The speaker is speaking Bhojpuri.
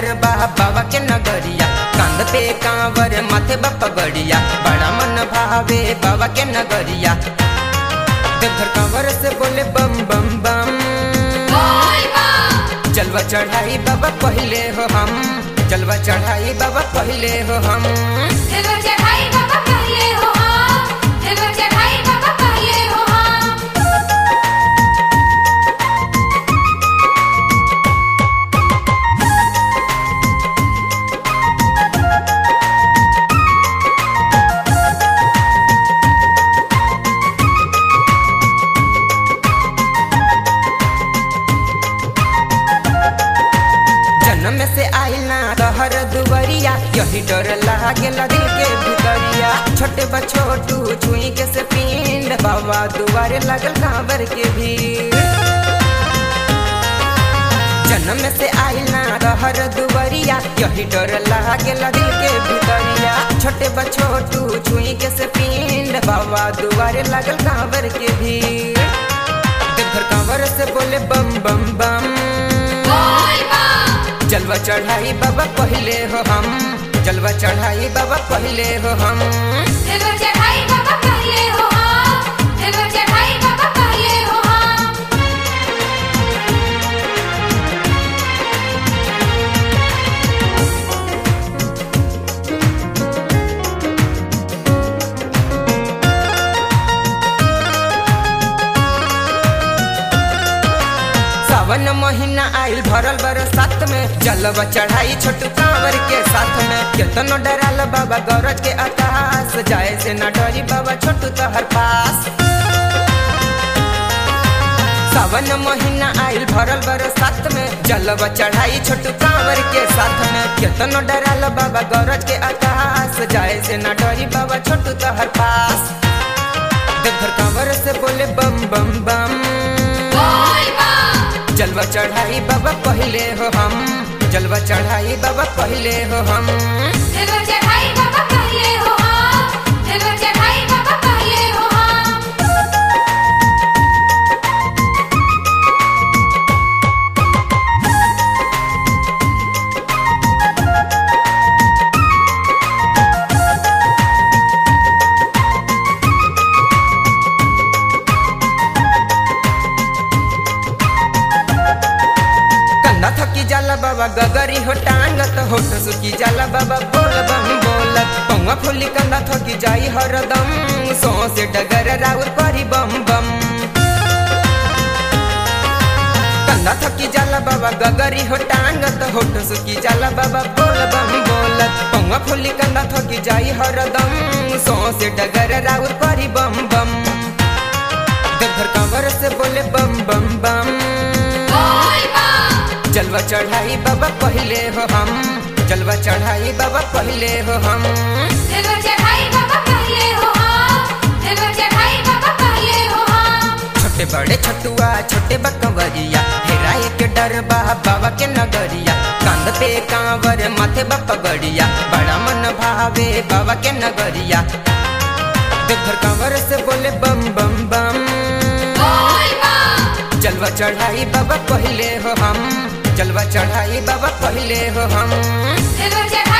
डर बा बाबा के नगरिया कांध पे कांवर माथे बा पगड़िया बड़ा मन भावे बाबा के नगरिया देवघर कांवर से बोले बम बम बम जलवा चढ़ाई बाबा पहले हो हम जलवा चढ़ाई बाबा पहले हो हम जन्म से आइल ना तहर दुबरिया यही डर लागेला दिल के भितरिया छोटे बा छोटू छुई के से पिंड बाबा दुआरे लगल कांवर के भीड़ जन्म से आइल ना तहर दुबरिया यही डर लागेला दिल के भितरिया छोटे बा छोटू छुई के से पिंड बाबा दुआरे लगल कांवर के भीड़ देवघर कांवर से बोले बम बम बम जलवा चढ़ाई बाबा पहले हो हम जलवा चढ़ाई बाबा पहले हो हम सावन महीना आइल भरल बरसात में जलवा चढ़ाई छोटू कांवर के साथ में केतनो डराल बाबा गौरज के आकाश जाए से ना डरी बाबा छोटू तोहर पास सावन महीना आइल भरल बरसात में जलवा चढ़ाई छोटू कांवर के साथ में केतनो डराल बाबा गौरज के आकाश जाए से ना डरी बाबा छोटू तोहर पास देवघर कांवर से बोले बम बम बम जलवा चढ़ाई बाबा पहले हो हम जलवा चढ़ाई बाबा पहले हो हम कंधा थकी जाला बाबा गगरी हो टांगत होठ सुखी जाला बाबा बोल बम बोलत पौवा फुली कंधा थकी जाई हरदम सो से डगर राउर करी बम बम कंधा थकी जाला बाबा गगरी हो टांगत होठ सुखी जाला बाबा बोल बम बोलत पौवा फुली कंधा थकी जाई हरदम सो से डगर राउर करी बम बम देवघर कांवर से बोले बम बम बम जलवा चढ़ाई बाबा पहले हो हम जलवा चढ़ाई बाबा पहले हो हम छोटे बड़े छटुआ छोटे बकवरिया हेराए के डर बा बाबा के नगरिया कांध पे कांवर माथे बा पगड़िया बड़ा मन भावे बाबा के नगरिया देवघर कांवर से बोले बम बम बम जलवा चढ़ाई बाबा पहले हो हम जलवा चढ़ाई बाबा पहले हो हम Silver Jack